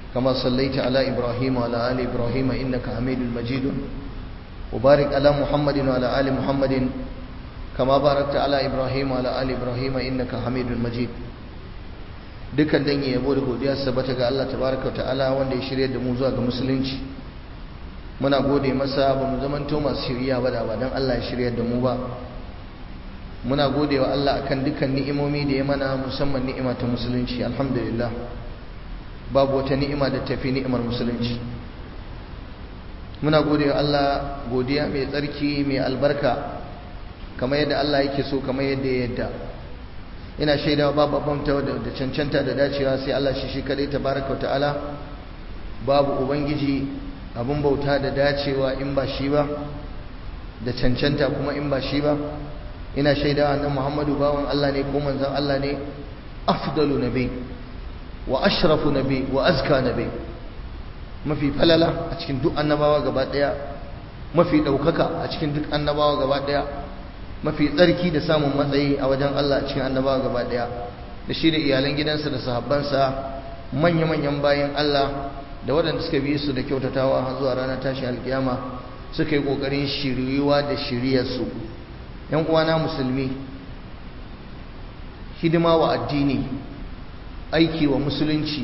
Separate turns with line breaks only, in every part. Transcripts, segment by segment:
كما صليت على إبراهيم وعلى آل إبراهيم إنك حميد مجيد وبارك على محمد وعلى آل محمد كما باركت على إبراهيم وعلى آل إبراهيم إنك حميد مجيد dukkan dangi yabo da godiya sabata ga Allah tabaraka ta'ala wanda ya shirye da mu zuwa ga musulunci muna gode masa ba mu zamanto masu shirya ba da ba dan Allah ya shirye da mu ba muna gode wa Allah akan dukkan ni'imomi da ya mana musamman ni'ima ta musulunci alhamdulillah babu wata ni'ima da tafi ni'imar musulunci muna gode wa Allah godiya mai tsarki mai albarka kamar yadda Allah yake so kamar yadda ya yadda ina shaidawa babu bamta da cancanta da dacewa sai Allah shi shi kadai tabaraka ta'ala babu ubangiji abun bauta da dacewa in ba shi ba da cancanta kuma in ba shi ba ina shaidawa annabi Muhammadu bawan Allah ne ko manzon Allah ne afdalu nabi wa ashrafu nabi wa azka nabi mafi falala a cikin duk annabawa gaba daya mafi daukaka a cikin duk annabawa gaba daya mafi tsarki da samun matsayi a wajen Allah cikin annabawa gaba daya da shi da iyalan gidansa da sahabbansa manya-manyan bayan Allah da waɗanda suka bi su da kyautatawa har zuwa ranar tashi alkiyama suka yi ƙoƙarin shiryuwa da shiryarsu yan uwana musulmi hidima wa addini aiki wa musulunci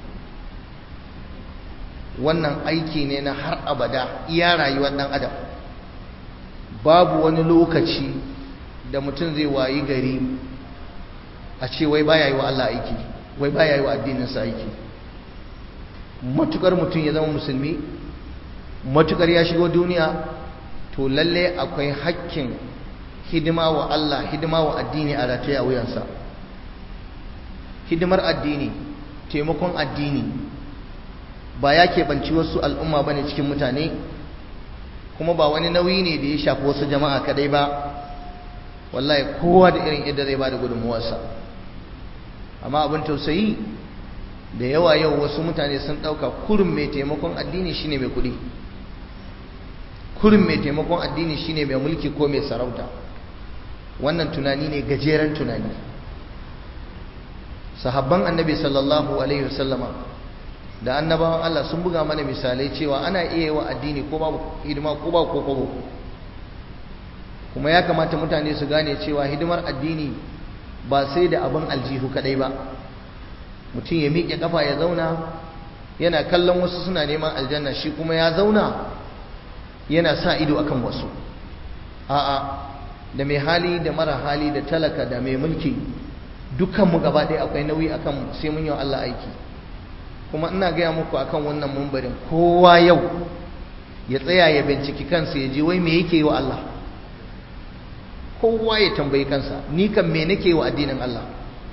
wannan aiki ne na har abada iya rayuwar ɗan adam babu wani lokaci da mutum zai wayi gari a ce wai baya yi wa Allah aiki wai baya yi wa addininsa aiki matukar mutum ya zama musulmi matukar ya shigo duniya to lalle akwai hakkin hidima wa Allah hidima wa addini a rataye a wuyansa hidimar addini taimakon addini ba ya keɓanci wasu al'umma ba ne cikin mutane kuma ba wani nauyi ne da ya shafi wasu jama'a kadai ba wallahi kowa da irin yadda zai ba da gudunmuwarsa amma abin tausayi da yawa yau wasu mutane sun ɗauka kurin mai taimakon addini shine mai kuɗi kurin mai taimakon addini shine mai mulki ko mai sarauta wannan tunani ne gajeren tunani sahabban annabi sallallahu alaihi wasallama da annabawan Allah sun buga mana misalai cewa ana iya yi wa addini ko babu hidima ko ba ko kobo kuma ya kamata mutane su gane cewa hidimar addini ba sai da abin aljihu kadai ba mutum ya miƙe kafa ya zauna yana kallon wasu suna neman aljanna shi kuma ya zauna yana sa ido akan wasu a'a da mai hali da mara hali da talaka da mai mulki dukkanmu gaba ɗaya akwai nauyi akan sai mun yi Allah aiki kuma ina gaya muku akan wannan mumbarin kowa yau ya tsaya ya binciki kansa ya ji wai me yake yi wa Allah kowa ya tambayi kansa ni kan me nake yi wa addinin Allah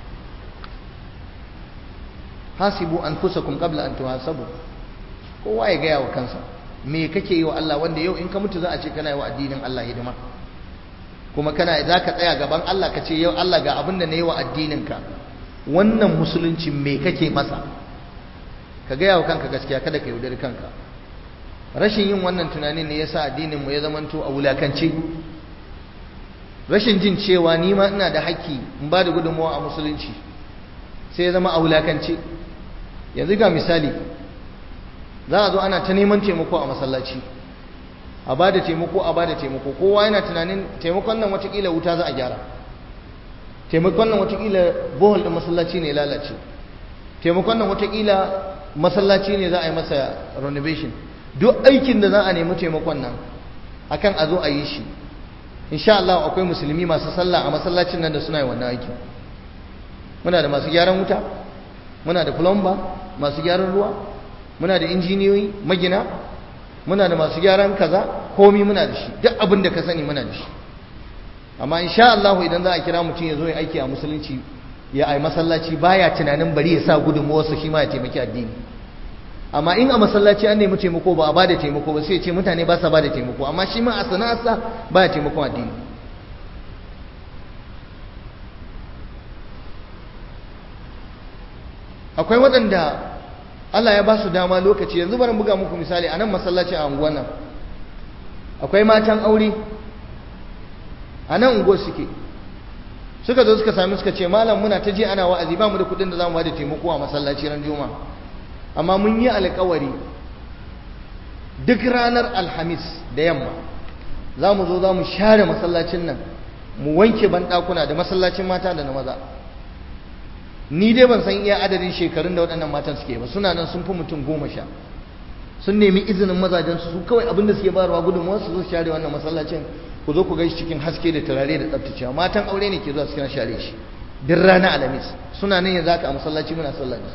hasibu anfusakum qabla an tuhasabu kowa ya gaya wa kansa me kake yi wa Allah wanda yau in ka mutu za a ce kana yi wa addinin Allah hidima kuma kana za ka tsaya gaban Allah ka ce yau Allah ga abin da na yi wa addininka wannan musulunci me kake masa ka gaya wa kanka gaskiya kada ka yaudari kanka rashin yin wannan tunanin ne yasa addinin mu ya zamanto a wulakance rashin jin cewa ni ma ina da haƙƙi in ba da gudunmawa a musulunci sai ya zama a wulakance yanzu ga misali za a zo ana ta neman taimako a masallaci a ba da taimako a ba da taimako kowa yana tunanin taimakon nan watakila wuta za a gyara taimakon nan watakila bohol ɗin masallaci ne lalace taimakon nan watakila masallaci ne za a yi masa renovation duk aikin da za a nemi taimakon nan akan a zo a yi shi insha Allah akwai musulmi masu sallah a masallacin nan da suna yi wannan aikin muna da masu gyaran wuta muna da plumber masu gyaran ruwa muna da injiniyoyi magina muna da masu gyaran kaza komi muna da shi duk abin da ka sani muna da shi amma insha Allah idan za a kira mutum ya zo ya aiki a musulunci ya ai masallaci baya tunanin bari ya sa gudunmuwarsa shi ma ya taimaki addini amma in a masallaci an nemi taimako ba a bada taimako ba sai ya ce mutane ba sa bada taimako amma shi ma a sana'arsa baya taimakon addini akwai waɗanda Allah ya ba su dama lokaci yanzu bari buga muku misali a nan masallaci a unguwan nan akwai matan aure a nan unguwar suke suka zo suka sami suka ce malam muna ta je ana wa'azi ba mu da kudin da za mu ba da taimako a masallaci ran juma'a amma mun yi alkawari duk ranar alhamis da yamma za mu zo za mu share masallacin nan mu wanke banɗakuna da masallacin mata da na maza ni dai ban san iya adadin shekarun da waɗannan matan suke ba suna nan sun fi mutum goma sha sun nemi izinin mazajensu su kawai abin da suke bayarwa gudunmuwa su zo share wannan masallacin ku zo ku gaishe cikin haske da turare da tsaftacewa matan aure ne ke zuwa su share shi duk rana alhamis suna nan yanzu haka a masallaci muna sallah da su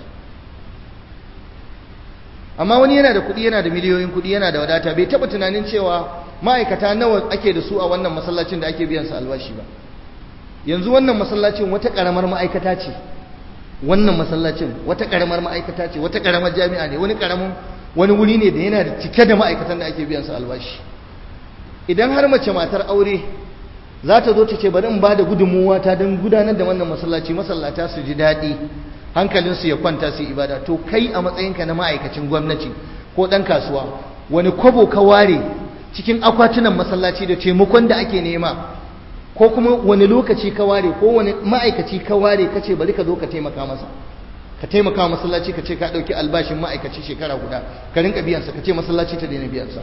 amma wani yana da kuɗi yana da miliyoyin kuɗi yana da wadata bai taɓa tunanin cewa ma'aikata nawa ake da su a wannan masallacin da ake biyan su albashi ba yanzu wannan masallacin wata ƙaramar ma'aikata ce wannan masallacin wata ƙaramar ma'aikata ce wata ƙaramar jami'a ne wani ƙaramin wani wuri ne da yana da cike da ma'aikatan da ake biyan su albashi idan har mace matar aure za ta zo ta ce bari in ba da gudunmuwa ta don gudanar da wannan masallaci masallata su ji daɗi hankalinsu ya kwanta su ibada to kai a matsayinka na ma'aikacin gwamnati ko ɗan kasuwa wani kwabo ka ware cikin akwatunan masallaci da taimakon da ake nema ko kuma wani lokaci ka ware ko wani ma'aikaci ka ware ka ce bari ka zo ka taimaka masa ka taimaka wa masallaci ka ce ka ɗauki albashin ma'aikaci shekara guda ka rinka biyansa ka ce masallaci ta daina biyansa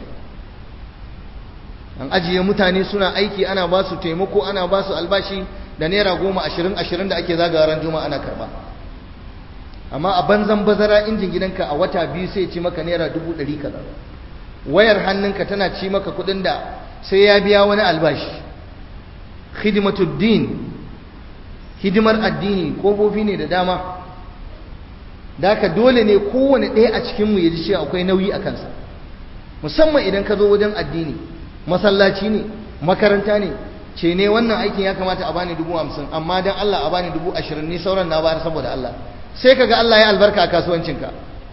an ajiye mutane suna aiki ana ba su taimako ana ba su albashi da naira goma ashirin ashirin da ake zagawa ran juma'a ana karba amma a banzan bazara injin gidanka a wata biyu sai ci maka naira dubu ɗari kaza wayar hannunka tana ci maka kuɗin da sai ya biya wani albashi hidimatuddin hidimar addini kofofi ne da dama da haka dole ne kowane ɗaya a cikinmu ya ji cewa akwai nauyi a kansa musamman idan ka zo wajen addini masallaci ne makaranta ne ce ne wannan aikin ya kamata a bani dubu hamsin amma don Allah a bani dubu ashirin ni sauran na bayar saboda Allah sai ka ga Allah ya albarka a kasuwancinka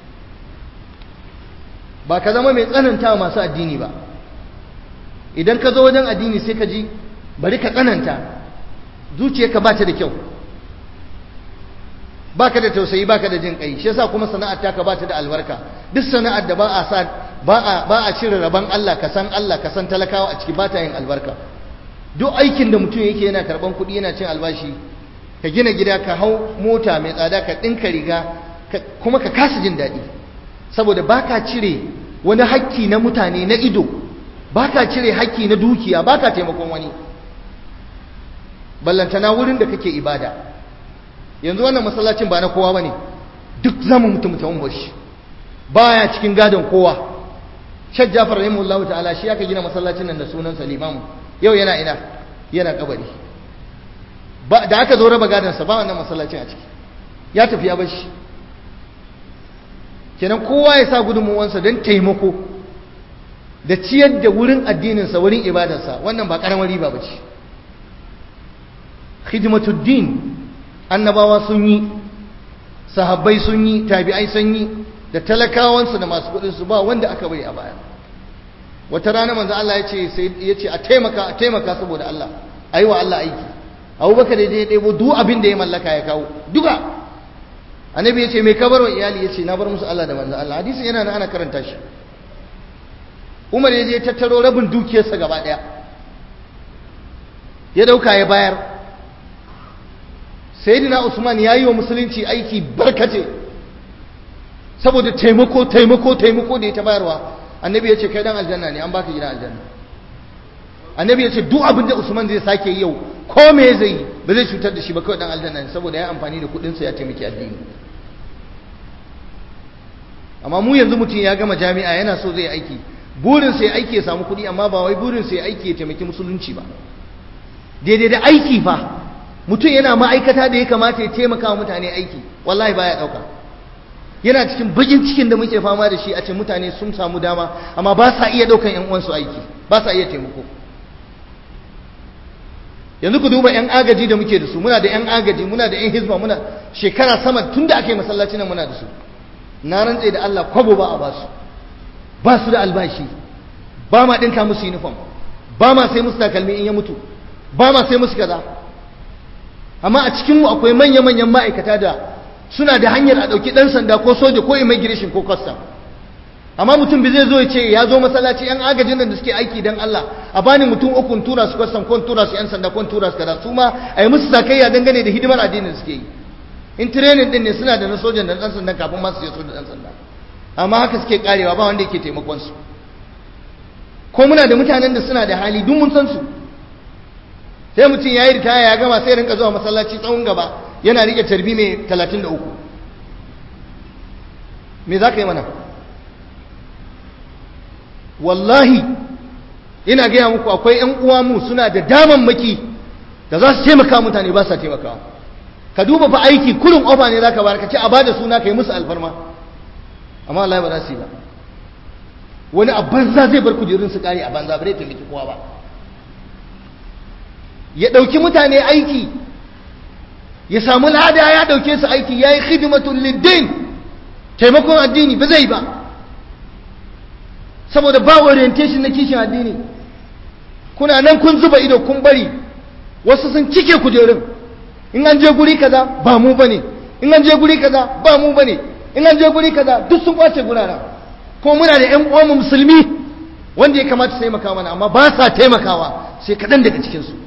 ba ka zama mai tsananta masu addini ba idan ka zo wajen addini sai ka ji bari ka tsananta zuciyarka ba ta da kyau ba ka da tausayi ba ka da jin kai shi yasa kuma sana'ar taka ba ta da albarka duk sana'ar da ba a sa ba a ba a cire rabon Allah ka san Allah ka san talakawa a ciki ba ta yin albarka duk aikin da mutum yake yana karban kuɗi yana cin albashi ka gina gida ka hau mota mai tsada ka ɗinka riga kuma ka kasa jin daɗi saboda ba ka cire wani hakki na mutane na ido ba ka cire hakki na dukiya ba ka taimakon wani ballantana wurin da kake ibada yanzu wannan masallacin ba na kowa ba ne duk zama mutum mutum bashi baya cikin gadon kowa shek jafar rahimahullahu ta'ala shi aka gina masallacin nan da sunan salimamu yau yana ina yana kabari ba da aka zo raba gadon sa ba wannan masallacin a ciki ya tafi ya bashi kenan kowa ya sa gudunmuwansa don taimako da ciyar da wurin addininsa wurin ibadarsa wannan ba karamar riba ba ce khidmatuddin annabawa sun yi sahabbai sun yi tabi'ai sun yi da talakawansu da masu kudin su ba wanda aka bari a baya wata rana manzo Allah ya ce sai ya ce a taimaka a taimaka saboda Allah ayi wa Allah aiki Abubakar da ya ɗebo duk abin da ya mallaka ya kawo duka annabi ya ce mai kabar wa iyali ya ce na bar musu Allah da manzo Allah hadisin yana nan ana karanta shi Umar ya je ya tattaro rabin dukiyarsa gaba ɗaya ya dauka ya bayar sayyidina Usman ya yi wa musulunci aiki barkace saboda taimako taimako taimako da ya ta bayarwa annabi ya ce kai dan aljanna ne an baka gidan aljanna annabi ya ce duk abin da Usman zai sake yau ko me zai yi ba zai cutar da shi ba kawai dan aljanna ne saboda ya amfani da kudin sa ya taimaki addini amma mu yanzu mutum ya gama jami'a yana so zai aiki burin sai aiki ya samu kudi amma ba wai burin sai aiki ya taimaki musulunci ba daidai da aiki fa mutum yana ma'aikata da ya kamata ya taimaka wa mutane aiki wallahi baya dauka yana cikin bakin cikin da muke fama da shi a ce mutane sun samu dama amma ba sa iya daukan yan uwansu aiki ba sa iya taimako yanzu ku duba yan agaji da muke da su muna da yan agaji muna da yan hizba muna shekara sama tun da aka yi masallaci nan muna da su na rantse da Allah kwabo ba a ba su ba su da albashi ba ma dinka musu uniform ba ma sai musu takalmi in ya mutu ba ma sai musu kaza amma a cikinmu akwai manya-manyan ma'aikata da suna da hanyar a ɗauki ɗan sanda ko soja ko immigration ko custom amma mutum bai zai zo ya ce ya zo masallaci yan agajin da suke aiki don Allah a bani mutum uku tura su custom ko tura su yan sanda ko tura su kaza su ma a yi musu sakayya dangane da hidimar addinin suke yi in training din ne suna da na sojan da ɗan sanda kafin ma su je su da ɗan sanda amma haka suke karewa ba wanda yake taimakon su ko muna da mutanen da suna da hali duk mun san su sai mutum ya yi ritaya ya gama sai rinka zuwa masallaci tsawon gaba yana rike tarbi mai 33 me za ka yi mana wallahi ina gaya muku akwai 'yan uwa mu suna da damammaki da za su taimaka mutane ba sa taimakawa ka duba fa aiki kurin ofa ne za ka bayar ka ce a ba da suna ka yi musu alfarma amma Allah ba za su yi ba wani a banza zai bar kujerun su kare a banza bare taimaki kowa ba ya ɗauki mutane aiki ya samu lada ya ɗauke su aiki ya yi hidimatun liddin taimakon addini ba zai ba saboda ba orientation na kishin addini kuna nan kun zuba ido kun bari wasu sun cike kujerun in an je guri kaza ba mu bane in an je guri kaza ba mu bane in an je guri kaza duk sun kwace gurara ko muna da ƴan uwan musulmi wanda ya kamata su taimaka mana amma ba sa taimakawa sai kaɗan daga cikin su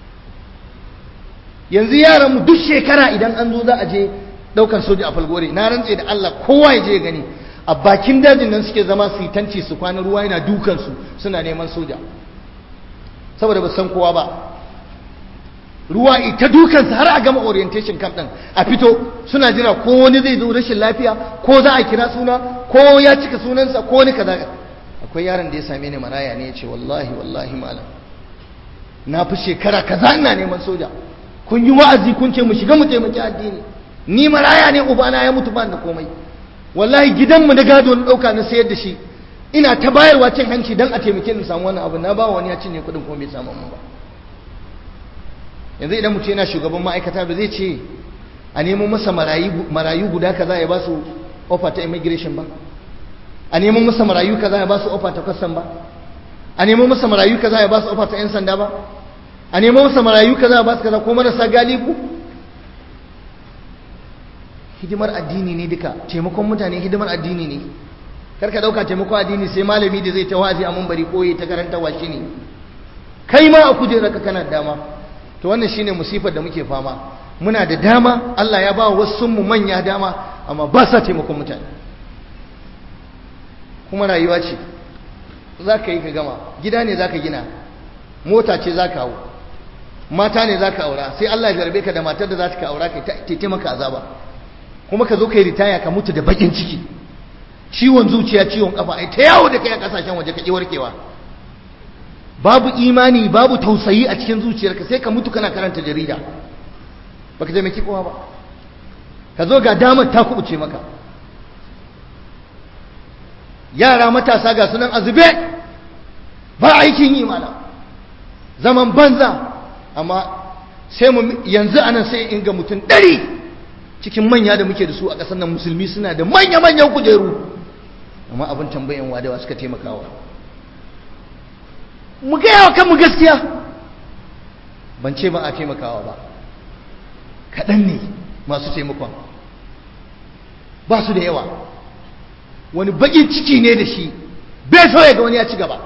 yanzu yaran mu duk shekara idan an zo za a je ɗaukar soja a falgore na rantse da Allah kowa ya je gani a bakin dajin nan suke zama su tanci su kwana ruwa yana dukan su suna neman soja saboda ba san kowa ba ruwa ita dukansa har a gama orientation camp din a fito suna jira ko wani zai zo rashin lafiya ko za a kira suna ko ya cika sunansa ko wani kaza akwai yaron da ya same ni maraya ne ya ce wallahi wallahi malam na fi shekara kaza ina neman soja kun yi wa'azi kun ce mu shiga mu taimaki addini ni maraya ne ubana ya mutu ba da komai wallahi gidanmu na gado na dauka na sayar da shi ina ta bayarwa cin hanci dan a taimake ni samu wannan abu na ba wani ya cinye kuɗin ko bai samu mun ba yanzu idan mutum yana shugaban ma'aikata ba zai ce a nemo masa marayu guda kaza ya ba su ofa ta immigration ba a nemo masa marayu kaza ya ba su ofa ta custom ba a nemo masa marayu kaza ya ba su ofa ta yan sanda ba a nemo masa marayu kaza ya ba su kaza ko marasa galibu hidimar addini ne duka taimakon mutane hidimar addini ne karka dauka taimakon addini sai malami da zai ta wazi a bari ko ya ta karanta shi ne kai ma a kujerarka kana dama to wannan shine musifar da muke fama muna da dama Allah ya ba wasu mu manya dama amma ba sa taimakon mutane kuma rayuwa ce za ka yi ka gama gida ne za ka gina mota ce za ka hau mata ne za ka aura sai Allah ya jarabe ka da matar da za ka aura ka ta maka azaba kuma ka zo ka yi ritaya ka mutu da bakin ciki ciwon zuciya ciwon kafa ai ta yawo da kai a kasashen waje ka ki warkewa babu imani babu tausayi a cikin zuciyarka sai ka mutu kana karanta jarida baka taimaki kowa ba ka zo ga damar ta kubuce maka yara matasa ga sunan azube ba aikin yi mana zaman banza amma sai mu yanzu anan sai in ga mutum ɗari cikin manya da muke da su a ƙasar nan musulmi suna da manya-manyan kujeru amma abin tambayan wadawa suka taimakawa mu gaya wa kanmu gaskiya ban ce ba a taimakawa ba kaɗan ne masu taimakon ba su da yawa wani baƙin ciki ne da shi bai so ya ga wani ya ci gaba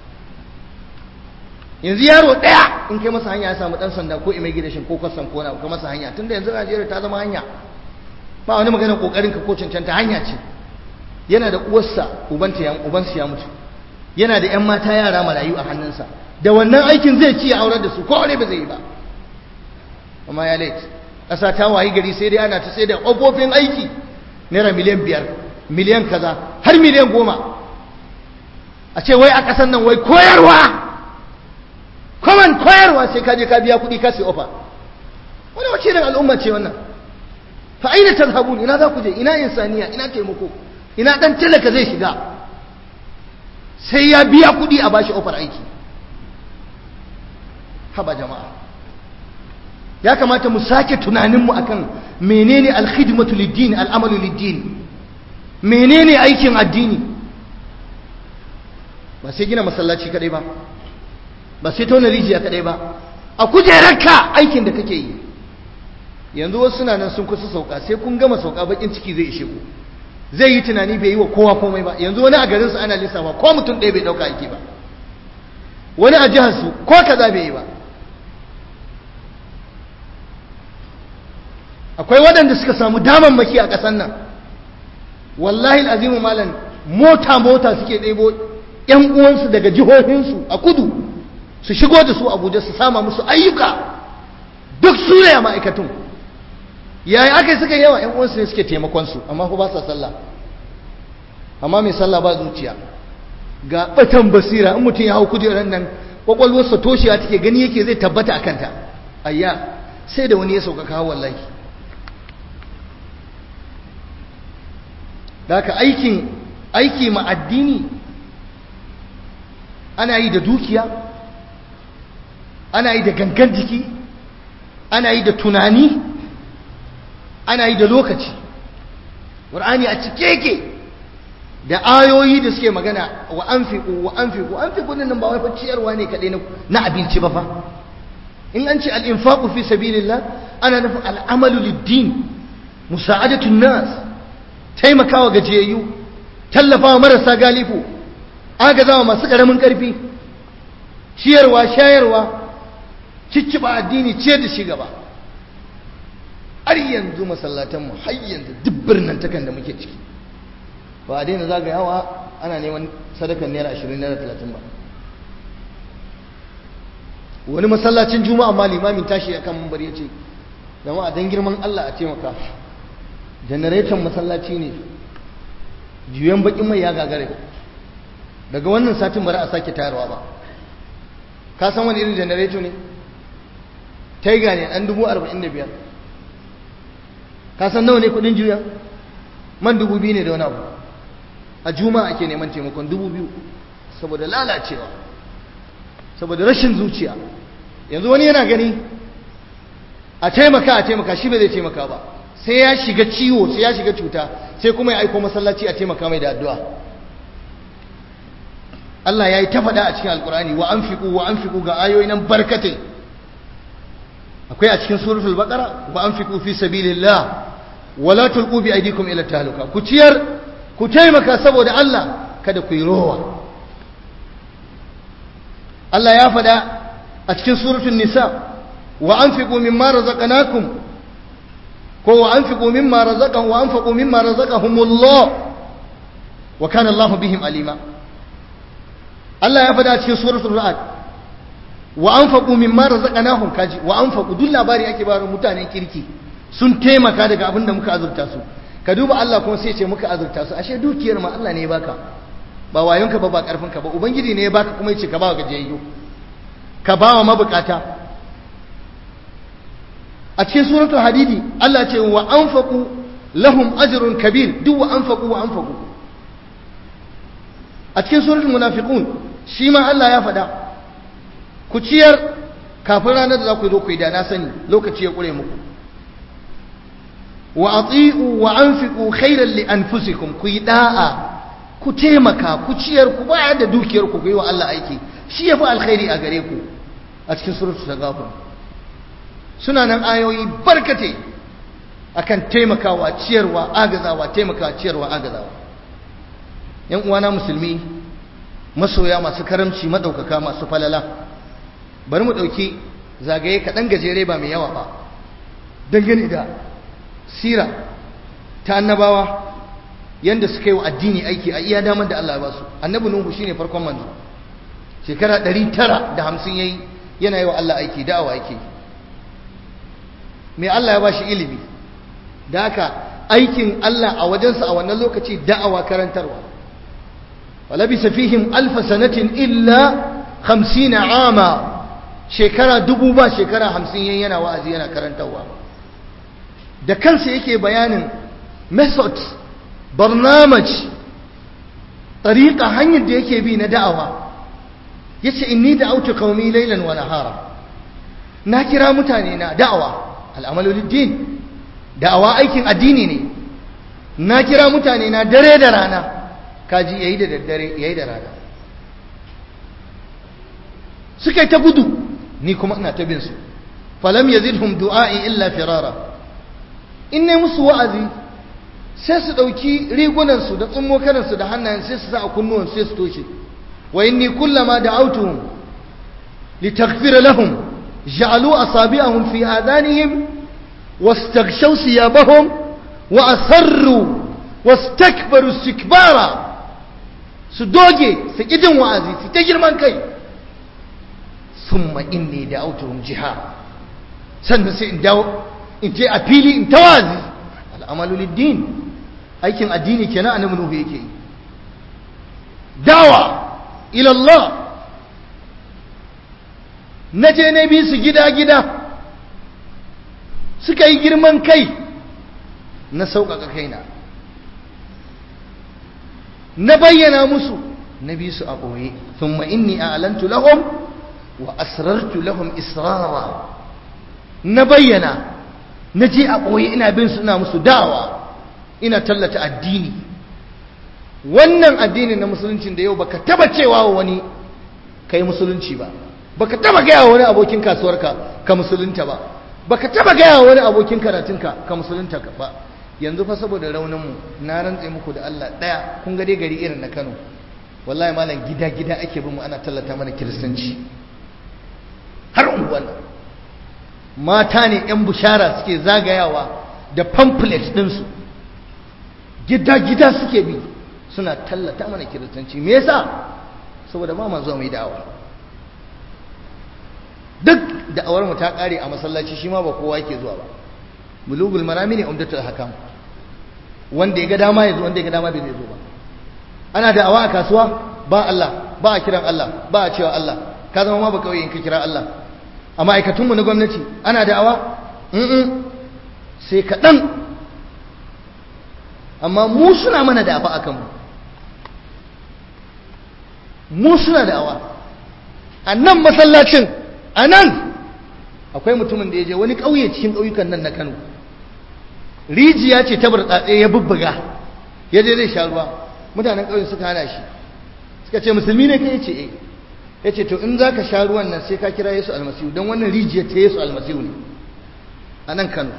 yanzu yaro ɗaya in kai masa hanya ya samu ɗan sanda ko immigration ko kwastam ko na ka masa hanya tunda yanzu najeriya ta zama hanya ba wani magana ƙoƙarin ka ko cancanta hanya ce yana da uwarsa ubansa ya mutu yana da 'yan mata yara marayu a hannunsa da wannan aikin zai ci aurar da su ko wani ba zai yi ba amma ya lait ƙasa ta wayi gari sai dai ana ta sai da ƙofofin aiki naira miliyan biyar miliyan kaza har miliyan goma a ce wai a ƙasar nan wai koyarwa kwaman koyarwa sai ka je ka biya kuɗi ka sai ofa wani wace irin al'umma ce wannan fa aina tazhabun ina za ku je ina insaniya ina taimako ina dan talaka zai shiga sai ya biya kuɗi a bashi ofar aiki haba jama'a ya kamata mu sake tunaninmu akan menene alkhidmatu lid-din al'amalu lid-din menene aikin addini ba sai gina masallaci kadai ba ba sai tauna rijiya kadai ba a kujerarka aikin da kake yi yanzu wasu suna nan sun kusa sauka sai kun gama sauka bakin ciki zai ishe ku zai yi tunani bai yi wa kowa komai ba yanzu wani a garinsu ana lissafa ko mutum ɗaya bai ɗauka aiki ba wani a jiharsu ko kaza bai yi ba akwai waɗanda suka samu damammaki a ƙasar nan wallahi al'azimu malam mota mota suke ɗebo ‘yan uwansu daga jihohinsu a kudu su shigo da su abuja su sama musu ayyuka duk su ne ma'aikatun yayi aka yi suka yawa ‘yan uwansu ne suke taimakonsu amma ba sa sallah amma mai sallah ba zuciya ga batan basira in mutum ya hau kujerar nan kwakwalwarsa toshiya take gani yake zai tabbata a kanta ayya sai da wani ya sauka kawo wallahi da haka aikin aiki ma addini ana yi da dukiya ana yi da gangan jiki ana yi da tunani ana yi da lokaci ƙur'ani a cike yake da ayoyi da suke magana wa anfiqu wa anfiqu anfiqu nan ba wai fa ciyarwa ne kadai na abinci ba fa in an ce al-infaqu fi sabilillah ana nufin al-amalu lid-din musa'adatu nas taimakawa gajiyayyu tallafawa marasa galifu agazawa masu karamin karfi ciyarwa shayarwa cicciba addini ciyar da shi gaba har yanzu masallatanmu har yanzu duk birnin takan da muke ciki ba a daina zagayawa ana neman sadakan naira ashirin naira talatin ba wani masallacin juma'a ma limamin tashi ya kan mambar ya ce zama a dan girman allah a taimaka janareton masallaci ne juyan bakin mai ya gagare daga wannan satin bari a sake tayarwa ba ka san wani irin janareto ne taiga ne ɗan dubu arba'in da biyar ka san nawa ne kudin juya man dubu biyu ne da wani abu a juma'a ake neman taimakon dubu biyu saboda lalacewa saboda rashin zuciya yanzu wani yana gani a taimaka a taimaka shi bai zai taimaka ba sai ya shiga ciwo sai ya shiga cuta sai kuma ya aiko masallaci a taimaka mai da addu'a Allah ya yi ta faɗa a cikin alkurani wa an fiƙu wa an fiƙu ga ayoyi nan barkatai akwai a cikin suratul baqara wa an fiƙu fi sabilillah wala tulqu bi aydikum ila tahluka ku ciyar ku taimaka saboda Allah kada ku yi rowa Allah ya faɗa a cikin suratul nisa wa anfiqu mimma razaqnakum ko wa anfiqu mimma razaqahum wa anfaqu mimma razaqahumullah wa kana Allah bihim alima Allah ya faɗa a cikin suratul ra'd wa anfaqu mimma razaqnahum kaji wa anfaqu duk labari ake bayar mutanen kirki sun taimaka daga abin da muka azurta su ka duba Allah kuma sai ce muka azurta su ashe dukiyar ma Allah ne ya baka ba wayonka ba ba karfinka ba ubangiji ne ya baka kuma yace ka ba wa gajiyayyu ka ba wa mabukata a cikin suratul hadidi Allah ce wa anfaqu lahum ajrun kabir duk wa anfaqu wa anfaqu a cikin suratul munafiqun shi ma Allah ya faɗa ku ciyar kafin ranar da za ku zo ku yi da na sani lokaci ya kure muku wa ati'u wa anfiqu khairan li anfusikum ku yi da'a ku taimaka ku ciyar ku bayar da dukiyar ku ku yi wa Allah aiki shi yafi alkhairi a gare ku a cikin suratul tagabun suna nan ayoyi barkate akan taimakawa ciyarwa agazawa taimakawa ciyarwa agazawa yan uwana musulmi masoya masu karamci madaukaka masu falala bari mu dauki zagaye kaɗan gajere ba mai yawa ba dangane da sira ta annabawa yanda suka yi wa addini aiki a iya damar da Allah ya ba su annabi nuhu shine farkon manzo shekara 950 yayi yana yi wa Allah aiki da'awa yake me Allah ya ba shi ilimi da haka aikin Allah a wajensa a wannan lokaci da'awa karantarwa walabisa fihim alfa sanatin illa 50 ama shekara dubu ba shekara 50 yayin yana wa'azi yana karantarwa da kansa yake bayanin method barnamaj tariqa hanyar da yake bi na da'awa yace inni da'awtu qaumi laylan wa nahara na kira mutane na da'awa al'amalu lid-din da'awa aikin addini ne na kira mutane na dare da rana kaji yayi da daddare yayi da rana suka yi ta gudu ni kuma ina ta bin su falam yazidhum du'a'i illa firara in ne musu wa'azi sai su ɗauki rigunansu da tsummokanansu da hannayen sai su sa a kunnuwan sai su toshe wa inni kullama da'awtuhum litaghfira lahum ja'alu asabi'ahum fi adanihim wastaghshaw siyabahum wa asarru wastakbaru istikbara su doge su ƙi jin wa'azi su ta girman kai summa inni da'awtuhum jihar sannan sai in dawo in je a fili in tawazi al'amalu lid-din aikin addini kenan annabi nuhu yake yi dawa ila Allah naje na bi su gida gida suka yi girman kai na sauƙaƙa kaina na bayyana musu na bi su a ɓoye thumma inni a'lantu lahum wa asrartu lahum israra na bayyana na je a ɓoye ina bin su ina musu dawa ina tallata addini wannan addini na musulunci da yau baka taba cewa wa wani kai musulunci ba baka taba gaya wa wani abokin kasuwarka ka musulunta ba baka taba gaya wa wani abokin karatunka ka musulunta ba yanzu fa saboda rauninmu na rantse muku da Allah daya kun ga dai gari irin na Kano wallahi malam gida gida ake bin mu ana tallata mana kiristanci har unguwan mata ne yan bushara suke zagayawa da pamphlet ɗinsu gida gida suke bi suna tallata mana kiristanci me yasa saboda ba ma zuwa mai da'awa duk da'awar mu ta kare a masallaci shi ma ba kowa yake zuwa ba bulugul marami ne umdatul hakam wanda ya ga dama ya zo wanda ya ga dama bai zai zo ba ana da'awa a kasuwa ba Allah ba a kiran Allah ba a cewa Allah ka zama ma ba kawai in ka kira Allah a ma'aikatunmu na gwamnati ana da'awa mm sai kaɗan amma mu suna mana da'awa a kanmu mu suna da'awa a nan masallacin a nan akwai mutumin da ya je wani ƙauye cikin ƙauyukan nan na kano rijiya ce ta burtsatse ya bubbuga ya je zai sha ruwa mutanen ƙauyen suka hana shi suka ce musulmi ne kai ce eh ya ce to in za ka sha ruwan nan sai ka kira yesu almasihu don wannan rijiya ta yesu almasihu ne a nan kano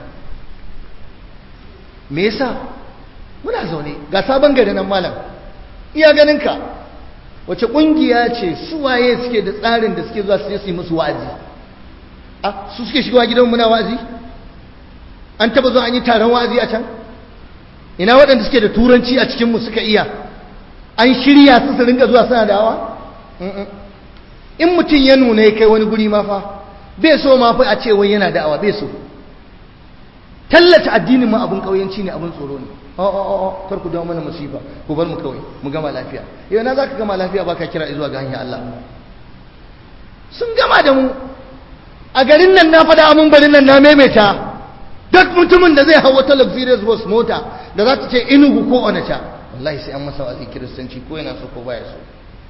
me yasa muna zaune ga sabon gari nan malam iya ganinka wace ƙungiya ce suwaye suke da tsarin da suke zuwa su je su yi musu wa'azi a su suke shigowa gidan muna wa'azi an taba zuwa an yi taron wa'azi a can ina waɗanda suke da turanci a cikinmu suka iya an shirya su su ringa zuwa suna dawa in mutum ya nuna ya kai wani guri ma fa bai so ma fa a ce wai yana da'awa bai so tallata addinin ma abun kauyanci ne abun tsoro ne o o o kar ku dawo mana musifa ku bar mu kawai mu gama lafiya yau na zaka gama lafiya baka kira zuwa ga hanyar Allah sun gama da mu a garin nan na faɗa mun barin nan na maimaita duk mutumin da zai hau wata luxurious bus mota da za ta ce inugu ko onacha wallahi sai an masa wazi kiristanci ko yana so ko baya so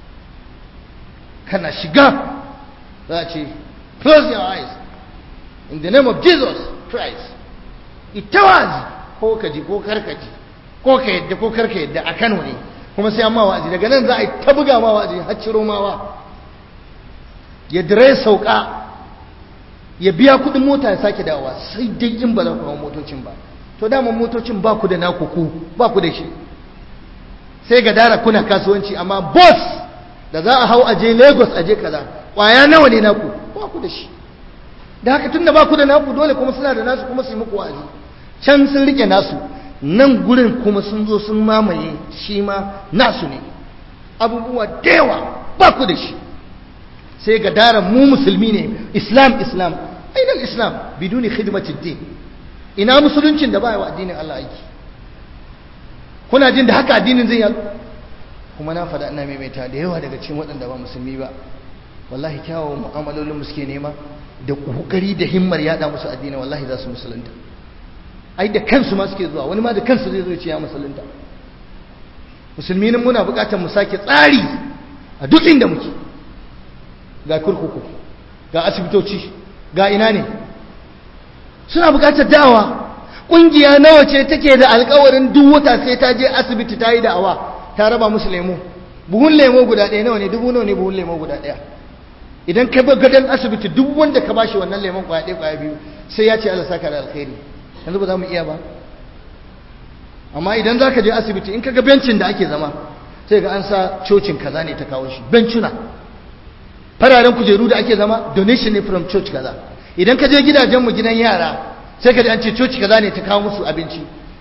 kana shiga za a ce close your eyes in the name of Jesus Christ ita wazi ko ka ji ko karka ji ko ka yadda ko karka yadda a Kano ne kuma sai an ma wa'azi daga nan za a yi ta buga ma wa'azi har ciro mawa ya dire sauka ya biya kudin mota ya sake dawowa sai dai in ba za ku hawa motocin ba to daman motocin ba ku da naku ku ba ku da shi sai ga dara kuna kasuwanci amma boss da za a hau aje lagos aje kaza kwaya nawa ne naku ba ku da shi da haka tunda ba ku da naku dole kuma suna da nasu kuma su yi muku wa'azi can sun rike nasu nan gurin kuma sun zo sun mamaye shi ma nasu ne abubuwa da yawa ba ku da shi sai ga daren mu musulmi ne islam islam ainihin islam biduni khidmatid din ina musuluncin da ba wa addinin Allah aiki kuna jin da haka addinin zai yalu kuma na faɗa ina maimaita da yawa daga cikin waɗanda ba musulmi ba wallahi kyawawan mu'amalolin mu suke nema da kokari da himmar yada musu addini wallahi za su musulunta ai da kansu ma suke zuwa wani ma da kansu zai zo ya ce ya musulunta musulmi nan muna buƙatar mu sake tsari a duk inda muke ga kurkuku ga asibitoci ga ina ne suna buƙatar da'awa ƙungiya nawa ce take da alƙawarin duk wata sai ta je asibiti ta yi da'awa ta raba musu lemo buhun lemo guda ɗaya nawa ne dubu nawa ne buhun lemo guda ɗaya idan ka bi gadon asibiti duk wanda ka bashi wannan lemon kwaya ɗaya kwaya biyu sai ya ce Allah saka da alkhairi yanzu ba za mu iya ba amma idan za ka je asibiti in ka ga bencin da ake zama sai ga an sa cocin kaza ne ta kawo shi bencuna fararen kujeru da ake zama donation ne from church kaza idan ka je gidajenmu gidan yara sai ka ji an ce coci kaza ne ta kawo musu abinci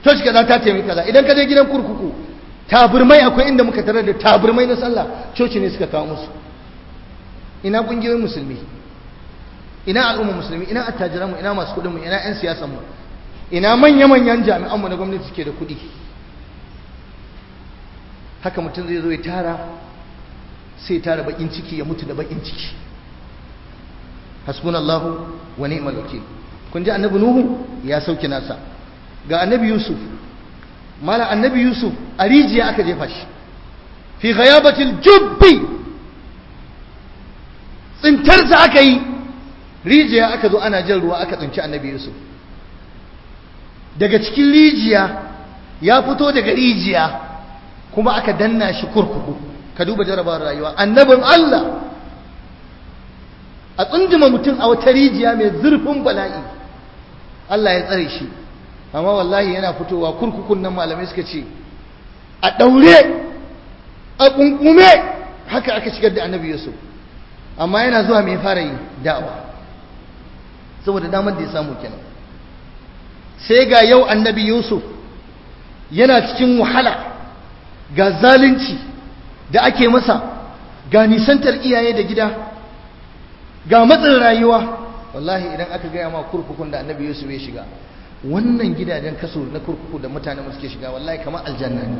coci kaza ta taimaki kaza idan ka je gidan kurkuku taburmai akwai inda muka tarar da taburmai na sallah coci ne suka kawo musu ina kungiyoyin musulmi ina al'umma musulmi ina attajiranmu ina masu kudinmu ina 'yan siyasanmu ina manya-manyan jami'anmu na gwamnati suke da kudi haka mutum zai zo ya tara sai tara bakin ciki ya mutu da bakin ciki hasbunallahu wa ni'mal wakil kun ji annabi nuhu ya sauke nasa ga annabi yusuf mala annabi yusuf a rijiya aka jefa shi fi ghayabatil jubbi tsintarsa aka yi rijiya aka zo ana jan ruwa aka tsinci annabi yusuf daga cikin rijiya ya fito daga rijiya kuma aka danna shi kurkuku ka duba jarabawar rayuwa annabin Allah a tsunduma mutum a wata rijiya mai zurfin bala'i Allah ya tsare shi amma wallahi yana fitowa kurkukun nan malamai suka ce a ɗaure a ƙunƙume haka aka shigar da annabi yusuf amma yana zuwa mai fara yi da'awa saboda damar da ya samu kenan sai ga yau annabi yusuf yana cikin wahala ga zalunci da ake masa ga nisantar iyaye da gida ga matsin rayuwa wallahi idan aka gaya ma kurkukun da annabi yusuf ya shiga wannan gidajen kaso na kurkuku da mutane suke shiga wallahi kamar aljanna ne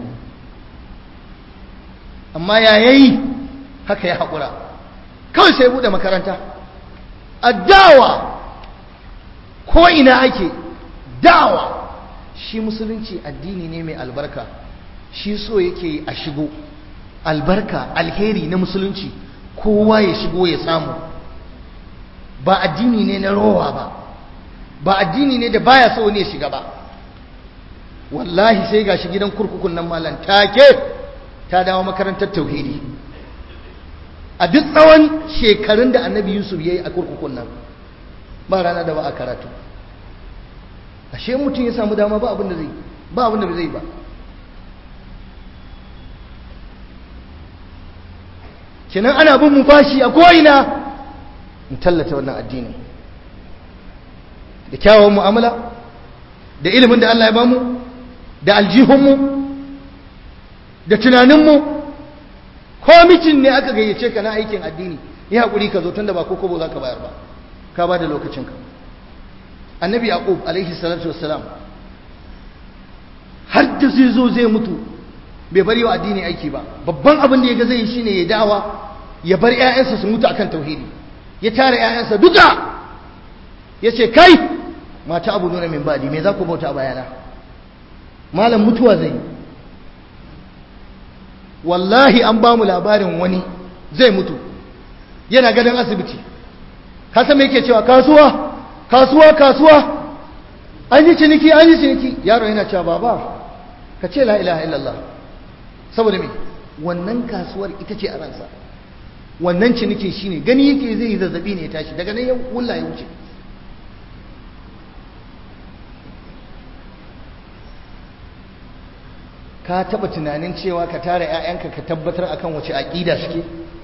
amma ya yayi haka ya haƙura kawai sai buɗe makaranta addawa ko ina ake dawa shi musulunci addini ne mai albarka shi so yake a shigo albarka alheri na musulunci kowa ya shigo ya samu ba addini ne na rowa ba ba addini ne da baya so ne shiga ba wallahi sai gashi gidan kurkukun nan malam take ta dawo makarantar tauhidi a duk tsawon shekarun da annabi yusuf ya yi a kurkukun nan ba rana da ba a karatu ashe mutum ya samu dama ba abin da zai ba abin da zai ba kenan ana bin mu bashi a ko'ina mu tallata wannan addini da kyawawan mu'amala da ilimin da Allah ya bamu da aljihunmu da tunaninmu ko mitin ne aka gayyace ka na aikin addini yi haƙuri ka zo tun da ba kokobo za ka bayar ba ka ba da lokacinka annabi yaqub alaihi salatu wassalam har da zai zo zai mutu bai bari wa addini aiki ba babban abin da ya ga zai yi shine ya da'awa ya bar ƴaƴansa su mutu akan tauhidi ya tara ƴaƴansa duka ya ce kai mata abu nuna min badi me za ku bauta a bayana malam mutuwa zai yi wallahi an ba mu labarin wani zai mutu yana gadon asibiti ka san me yake cewa kasuwa kasuwa kasuwa an yi ciniki an yi ciniki yaro yana cewa baba ka ce la ilaha illallah saboda me wannan kasuwar ita ce a ransa wannan cinikin shine gani yake zai yi zazzabi ne ya tashi daga nan ya wulla ya wuce ka taba tunanin cewa ka tara 'ya'yanka ka tabbatar akan wace aƙida suke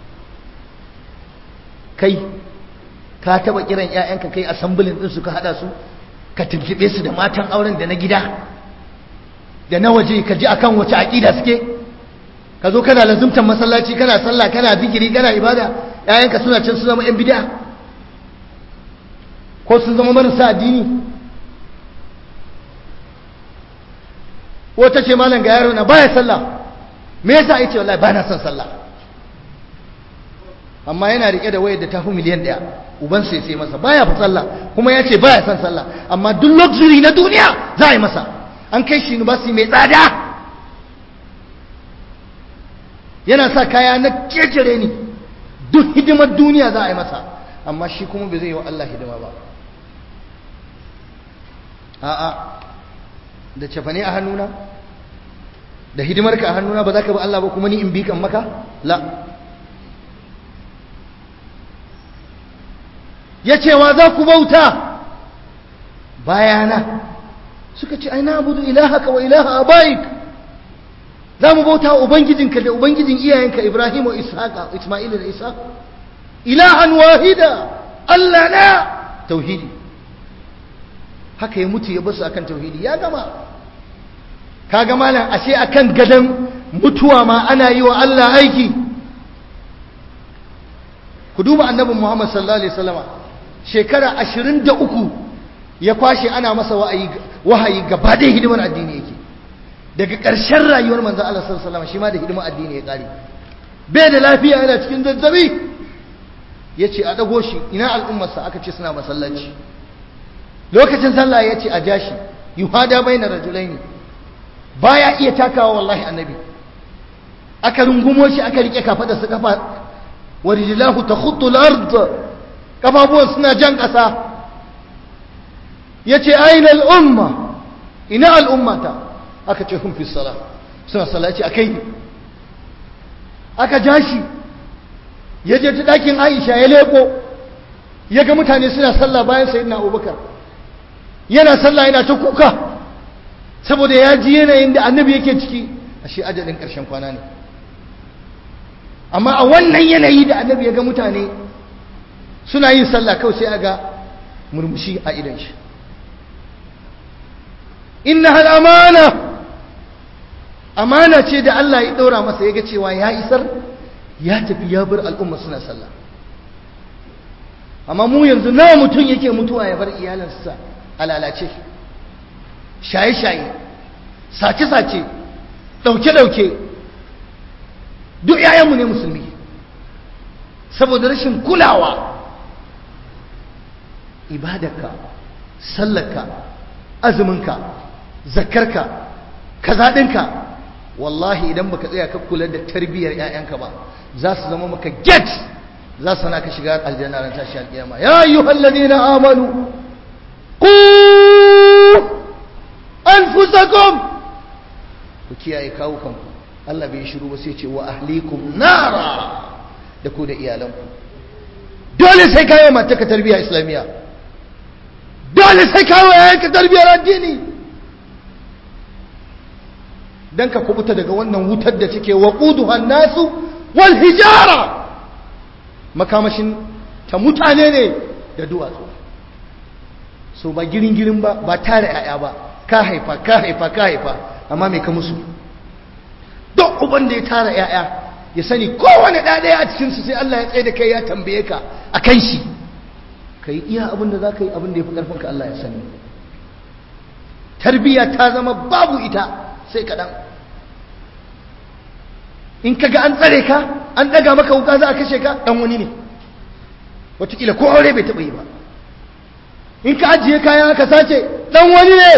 kai ka taba kiran 'ya'yanka kai asambulin din su ka hada su ka tuntube su da matan auren da na gida da na waje ka ji akan wace aƙida suke ka zo kana lazumtan masallaci kana sallah kana zikiri kana ibada 'ya'yanka suna can su zama 'yan bid'a ko sun zama marasa addini wata ce malam ga yaro na baya sallah me yasa yace wallahi ba na son sallah amma yana rike da wayar da tafi miliyan daya uban sai sai masa baya fa sallah kuma ya ce baya son sallah amma duk luxury na duniya za a yi masa an kai shi university mai tsada yana sa kaya na kekere ni duk hidimar duniya za a yi masa amma shi kuma bai zai yi wa Allah hidima ba a'a da cefane a hannuna da hidimarka a hannuna ba za ka bi Allah ba kuma ni in bi kan maka la ya cewa za ku bauta bayana suka ce aina abudu ilahaka wa ilaha abaik za mu bauta wa ubangijinka da ubangijin iyayenka ibrahim wa ishaqa isma'ila da isa ilahan wahida Allah na tauhidi haka ya mutu ya basu akan tauhidi ya gama kaga malam ashe akan gadan mutuwa ma ana yi wa Allah aiki ku duba annabin Muhammad sallallahu alaihi wasallama shekara 23 ya kwashe ana masa wa'ayi wahayi gaba da hidimar addini yake daga ƙarshen rayuwar manzon Allah sallallahu alaihi wasallama shi ma da hidimar addini ya kare bai da lafiya yana cikin zazzabi yace a dago shi ina al'ummarsa aka ce suna masallaci lokacin sallah yace a jashi yuhada bainar rajulaini baya iya takawa wallahi annabi aka rungumo shi aka rike kafada su kafa wa rijlahu takhuttu al-ard kafafuwan suna jan kasa yace aina al-umma ina al-ummata aka ce hum fi salah suna sallaci akai aka jashi yaje ta dakin Aisha ya leko yaga mutane suna sallah bayan sayyidina Abubakar yana sallah yana ta kuka saboda ya ji yanayin da annabi yake ciki ashe ajalin ƙarshen kwana ne amma a wannan yanayi da annabi ya ga mutane suna yin sallah kawai sai a ga murmushi a idan shi inna hal amana amana ce da Allah ya ɗaura masa ya ga cewa ya isar ya tafi ya bar al'umma suna sallah amma mu yanzu nawa mutum yake mutuwa ya bar iyalinsa a lalace shaye-shaye sace-sace ɗauke-ɗauke duk ‘ya'yanmu ne musulmi saboda rashin kulawa ibadarka sallarka azuminka zakarka kazaɗinka wallahi idan baka tsaya ka kula da tarbiyyar ‘ya'yanka ba za su zama maka get za su na ka shiga aljanna ran tashi alƙiyama ya yi hallabi na amanu ku anfusakum ku kiyaye kawo kanku Allah bai shiru ba sai ce wa ahlikum nara da ku da iyalanku dole sai kawo mata ka tarbiyya islamiyya dole sai kawo yayin ka tarbiyyar addini dan ka kubuta daga wannan wutar da take waquduha nasu wal hijara makamashin ta mutane ne da duwatsu so ba girin girin ba ba tare yaya ba ka haifa ka haifa ka haifa amma mai ka musu duk uban da ya tara yaya ya sani kowane ɗaya a cikinsu sai Allah ya tsaye da kai ya tambaye ka a kan shi ka yi iya abin da za ka yi abin da ya fi ƙarfinka Allah ya sani tarbiyya ta zama babu ita sai kaɗan in ka ga an tsare ka an ɗaga maka wuka za a kashe ka ɗan wani ne wataƙila ko aure bai taɓa yi ba in ka ajiye kayan aka sace ɗan wani ne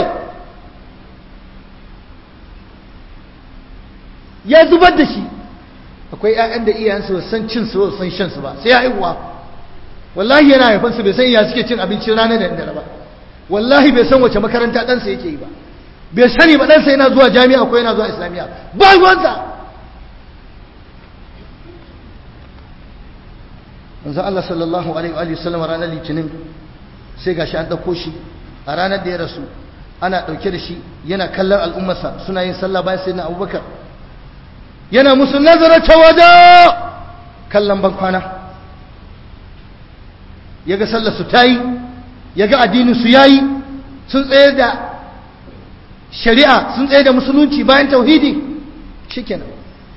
ya zubar da shi akwai 'ya'yan da iyayensu san cin su san shan su ba sai ya haihuwa wallahi yana haifan su bai san iya suke cin abincin rana da dare ba wallahi bai san wace makaranta ɗansa yake yi ba bai sani ba ɗansa yana zuwa jami'a ko yana zuwa islamiyya ba ruwansa manzo Allah sallallahu alaihi wa sallam ranar litinin sai gashi an ɗauko shi a ranar da ya rasu ana ɗauke da shi yana kallon al'ummarsa suna yin sallah bayan sai na abubakar yana musu nazara ta wada kallon bankwana ya ga sallarsu ta yi ya ga addininsu ya yi sun tsaye da shari'a sun tsaye da musulunci bayan tauhidi shikenan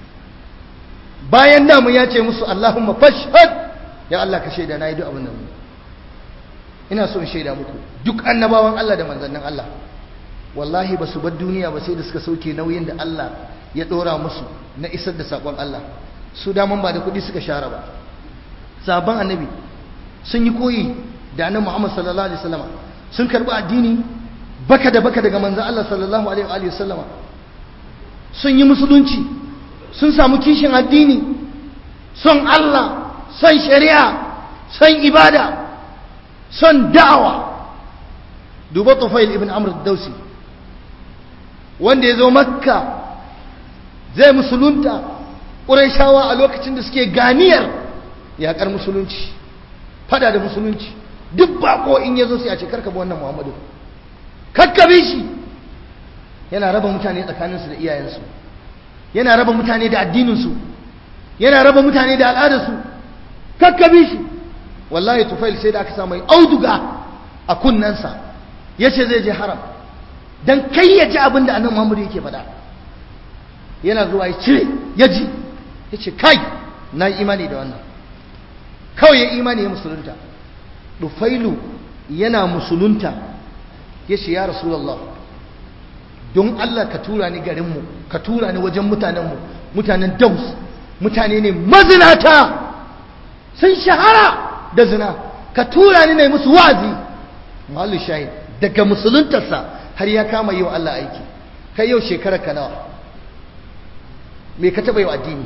bayan damu ya ce musu Allahumma fashhad ya Allah ka shaida na yi duk abin da ina so in shaida muku duk annabawan Allah da manzannin Allah wallahi ba su bar duniya ba sai da suka sauke nauyin da Allah ya ɗora musu na isar da saƙon Allah su daman ba da kuɗi suka share ba sabon annabi sun yi koyi da annabi Muhammad sallallahu alaihi wasallama sun karɓi addini baka da baka daga manzon Allah sallallahu alaihi wasallama sun yi musulunci sun samu kishin addini son Allah son shari'a son ibada son da'awa duba Tufail ibn Amr dausi wanda ya zo makka zai musulunta ƙuraishawa a lokacin da suke ganiyar yaƙar musulunci fada da musulunci duk bako in ya zo sai a ce karka bi wannan muhammadu kakkabe shi yana raba mutane tsakaninsu da iyayensu yana raba mutane da addininsu yana raba mutane da al'adarsu kakkabe shi wallahi tufail sai da aka sa mai auduga a kunnensa ya ce zai je haram dan kai ya ji abin da annabi Muhammad yake faɗa yana zuwa ya cire ya ji ya ce kai na yi imani da wannan kawai ya imani ya musulunta dufailu yana musulunta ya ce ya rasulallah don Allah ka tura ni garinmu ka tura ni wajen mutanenmu mutanen daus mutane ne mazinata sun shahara da zina ka tura ni na musu wazi malu shahid daga musuluntarsa har ya kama yi wa Allah aiki kai yau shekarar ka nawa me ka taɓa yi wa addini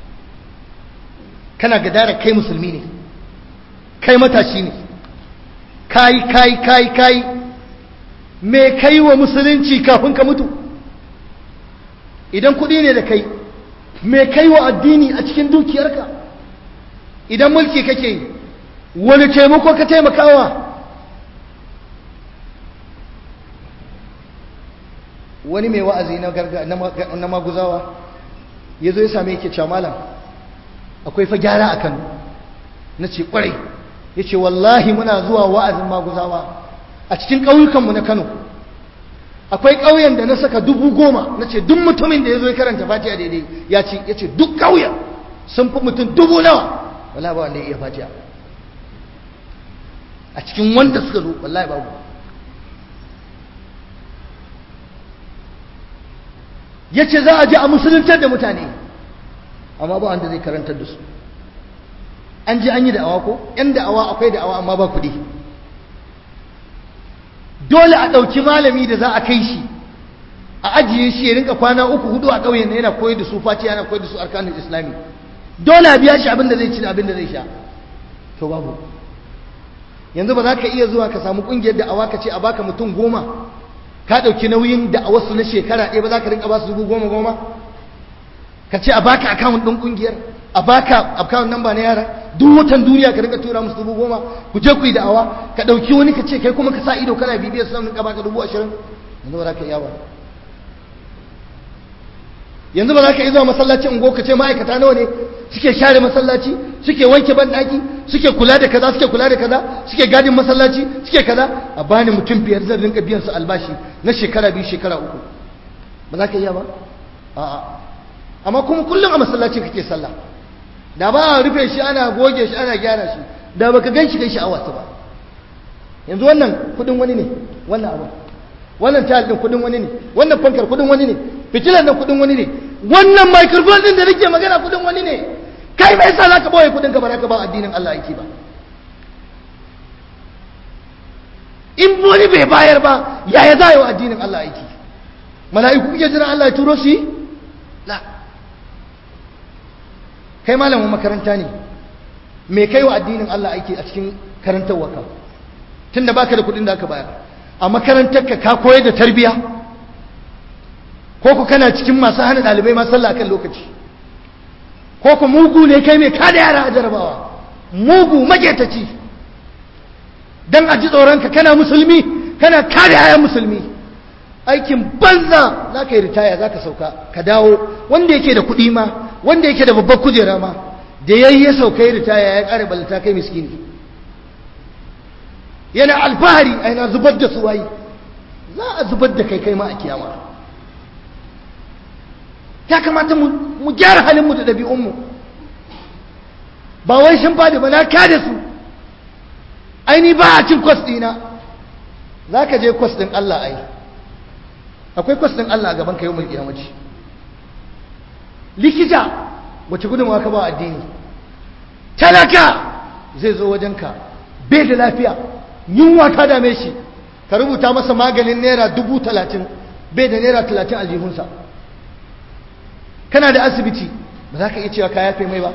kana gadara kai musulmi ne kai matashi ne kai kai kai kai me kai wa musulunci kafin ka mutu idan kuɗi ne da kai me kai wa addini a cikin dukiyarka idan mulki kake yi wani taimako ka taimakawa wani mai wa'azi na maguzawa ya zo ya same yake cewa malam akwai fa gyara a kano na ce kwarai ya ce wallahi muna zuwa wa'azin maguzawa a cikin ƙauyukanmu na kano akwai ƙauyen da na saka dubu goma na ce duk mutumin da ya zo ya karanta fatiha daidai ya ce ya ce duk ƙauyen sun fi mutum dubu nawa wala ba wanda ya iya fatiha a cikin wanda suka zo wallahi babu ya ce za a ji a musuluntar da mutane amma ba wanda zai karantar da su an ji an yi da'awa ko yan da'awa akwai da'awa amma ba kuɗi dole a ɗauki malami da za a kai shi a ajiye shi ya rinka kwana uku hudu a ƙauyen yana koyar da su fati yana koyar da su arkanin islami dole a biya shi abin da zai ci da abin da zai sha to babu yanzu ba za ka iya zuwa ka samu ƙungiyar da'awa ka ce a baka mutum goma ka ɗauki nauyin da'awarsu na shekara ɗaya ba za ka rinka ba su dubu goma goma ka ce a baka akawun ɗin ƙungiyar a baka akawun namba na yara duk watan duniya ka rinka tura musu dubu goma ku je ku yi da'awa ka ɗauki wani ka ce kai kuma ka sa ido kana bibiyar su ka baka dubu ashirin yanzu ba za ka iya ba yanzu ba za ka iya zuwa masallacin ungo ka ce ma'aikata nawa ne suke share masallaci suke wanke banɗaki suke kula da kaza suke kula da kaza suke gadin masallaci suke kaza a bani mutum biyar zan rinka biyan su albashi na shekara biyu shekara uku ba za ka iya ba a'a amma kuma kullum a masallaci kake sallah da ba a rufe shi ana goge shi ana gyara shi da baka gan shi kai sha'awarsa ba yanzu wannan kudin wani ne wannan abu wannan tayar din kudin wani ne wannan fankar kudin wani ne fitilar nan kudin wani ne wannan microphone din da nake magana kudin wani ne kai mai sa zaka boye kudin ka ba ka ba addinin Allah yake ba in wani bai bayar ba yaya za yi wa addinin Allah aiki mala'iku kuke jiran Allah ya turo su yi la kai malamin makaranta ne me kai wa addinin Allah aiki a cikin karantar waka tunda baka da kudin da aka bayar a makarantarka ka koyar da tarbiya ko ku kana cikin masu hana ɗalibai ma sallah kan lokaci ko ku mugu ne kai mai kada yara a jarabawa mugu magetaci dan a ji tsoronka kana musulmi kana kada yayan musulmi aikin banza za ka yi ritaya za ka sauka ka dawo wanda yake da kuɗi ma wanda yake da babbar kujera ma da yayi ya sauka ya ritaya ya ƙare ballata kai miskini yana alfahari a yana zubar da suwayi za a zubar da kai kai ma a kiyama ya kamata mu gyara halinmu da ɗabi'unmu ba wai shin fadi ba na kada su aini ba a cin kwas ɗina za ka je kwas ɗin Allah ai akwai kwas ɗin Allah a gaban ka yau mulki yamaci likita wace gudunmawa ka ba addini talaka zai zo wajenka bai da lafiya yunwa ta dame shi ka rubuta masa maganin naira dubu talatin bai da naira talatin aljihunsa kana da asibiti ba za ka iya cewa ka yafe mai ba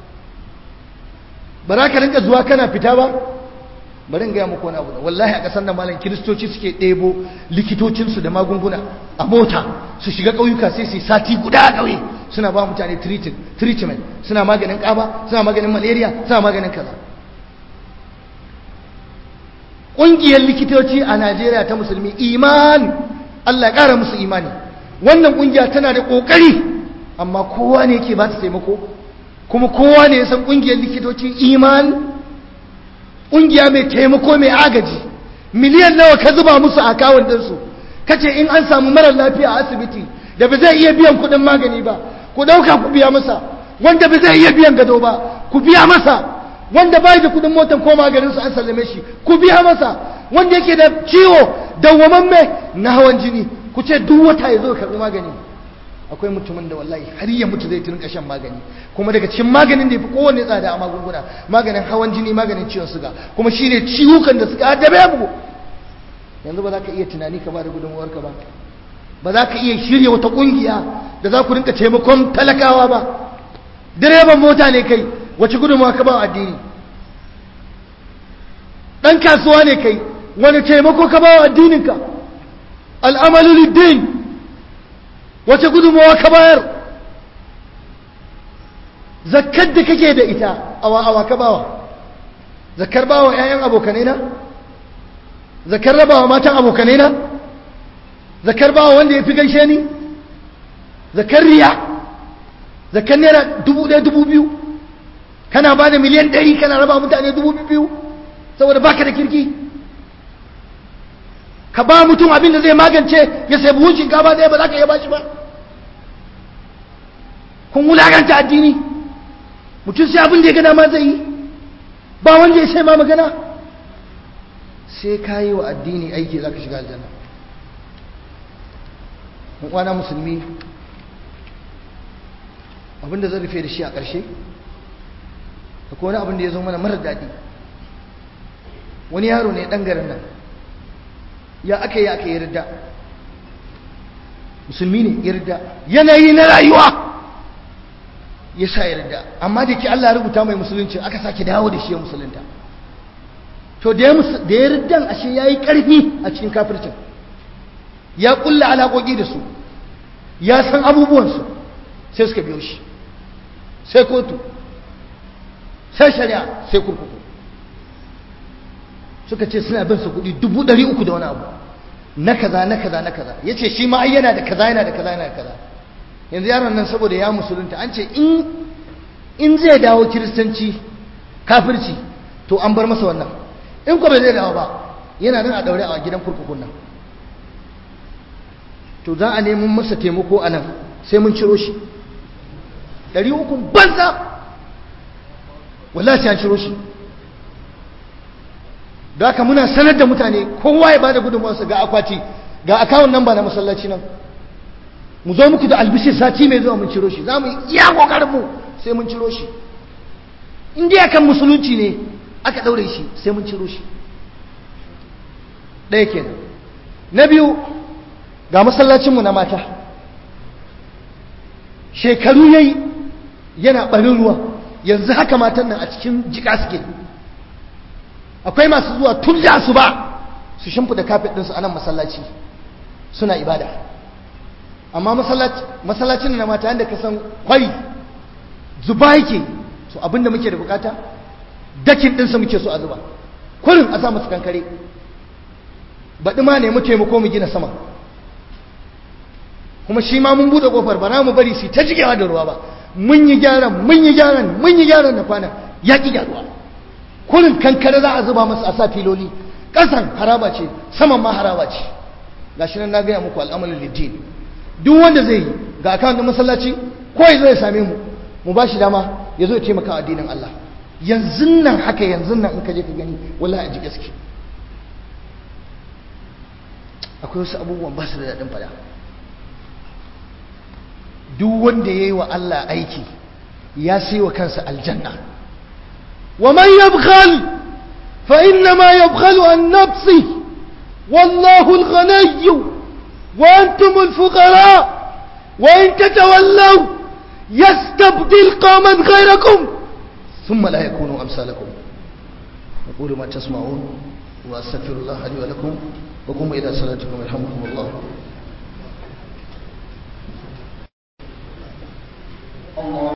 ba za ka rinka zuwa kana fita ba bari in gaya muku wani abu wallahi a ƙasar nan malam kiristoci suke ɗebo likitocinsu da magunguna a mota su shiga ƙauyuka sai su sati guda a ƙauye suna ba mutane treatment suna maganin ƙaba suna maganin malaria suna maganin kaza ƙungiyar likitoci a najeriya ta musulmi iman allah ƙara musu imani wannan ƙungiya tana da ƙoƙari amma kowa ne yake ba ta taimako kuma kowa ne ya san ƙungiyar likitoci iman ƙungiya mai taimako mai agaji miliyan nawa ka zuba musu a kawon ɗinsu kace in an samu marar lafiya a asibiti da ba zai iya biyan kuɗin magani ba ku ɗauka ku biya masa wanda ba zai iya biyan gado ba ku biya masa wanda bai da kuɗin motan ko maganin su an sallame shi ku biya masa wanda yake da ciwo dawwamamme na hawan jini ku ce duk wata ya zo karɓi magani akwai mutumin da wallahi har ya mutu zai turinka shan magani kuma daga cikin maganin da ya fi kowanne tsada a magunguna maganin hawan jini maganin ciwon suga kuma shine ciwukan da suka addabe mu yanzu ba za ka iya tunani ka ba da gudunmuwarka ba ba za ka iya shirya wata kungiya da za ku rinka taimakon talakawa ba direban mota ne kai wace gudunmuwa ka ba addini ɗan kasuwa ne kai wani taimako ka ba wa addininka al'amalu liddin wace gudunmuwa ka bayar zakkar da kake da ita awa awa ka bawa zakkar bawa 'ya'yan abokanai na zakar rabawa matan abokanai na zakar bawa wanda ya fi gaishe ni zakar riya zakar naira dubu ɗaya dubu biyu kana ba da miliyan ɗari kana raba mutane dubu biyu saboda baka da kirki ka ba mutum abin da zai magance ya sai buhun shinkafa ɗaya ba za ka iya bashi ba kun wulaganta addini mutum sai abin da ya gana ma zai yi ba wanda ya sai ma magana sai ka yi wa addini aiki za ka shiga aljanna kwana musulmi abinda zan rufe da shi a ƙarshe da wani abin da ya zo mana marar daɗi wani yaro ne ɗan garin nan ya aka yi aka yi ridda musulmi ne yarda yanayi na rayuwa ya sa yarda amma da ke Allah rubuta mai musulunci aka sake dawo da shi ya musulunta to da ya riddan ashe ya yi ƙarfi a cikin kafircin ya ƙulla alaƙoƙi da su ya san abubuwansu sai suka biyo shi sai kotu sai shari'a sai kurkuku suka ce suna bin su kuɗi dubu ɗari uku da wani abu na kaza na kaza na kaza ya ce shi ma ai yana da kaza yana da kaza yana da kaza yanzu yaron nan saboda ya musulunta an ce in zai dawo kiristanci kafirci to an bar masa wannan in ko bai zai dawo ba yana nan a daure a gidan kurkukun nan to za a neman masa taimako a nan sai mun ciro shi ɗari uku banza wallahi sai an ciro shi da haka muna sanar da mutane kowa ya bada gudunmawarsa ga akwati ga akawun nan ba na masallaci nan mu zo muku da albishir sati mai zuwa mun ciro shi za mu iya kokarin mu sai mun ciro shi in dai akan musulunci ne aka daure shi sai mun ciro shi ɗaya kenan na biyu ga masallacinmu na mata shekaru yayi yana ɓarin ruwa yanzu haka matan nan a cikin jika suke akwai masu zuwa tun da su ba su shimfida kafet ɗinsu a nan masallaci suna ibada amma masallacin na mata yadda ka san kwari zuba yake so abinda muke da bukata dakin ɗinsa muke so a zuba kurin a sa masu kankare baɗi ma ne mu taimako mu gina sama kuma shi ma mun buɗe ƙofar ba na mu bari su ta jigewa da ruwa ba mun yi gyaran mun yi gyaran mun yi gyaran na kwana ya ƙi gyaruwa kurin kankare za a zuba masa a sa filoli ƙasan haraba ce saman ma haraba ce ga shi nan na gaya muku al'amalin liddin duk wanda zai yi ga akawun masallaci ko ya zo ya same mu mu ba shi dama ya zo ya taimaka wa addinin Allah yanzu nan haka yanzu nan in ka je ka gani wallahi a ji gaske akwai wasu abubuwan ba su da daɗin fada duk wanda ya yi wa Allah aiki ya sai wa kansa aljanna wa man yabkhal fa inna ma yabkhalu an nafsi wallahu al-ghaniy wa antum al-fuqara wa in tatawallaw yastabdil qauman ghayrakum thumma la yakunu amsalakum aqulu ma tasma'un wa astaghfirullah li wa lakum wa qum ila salatikum yarhamukum Allah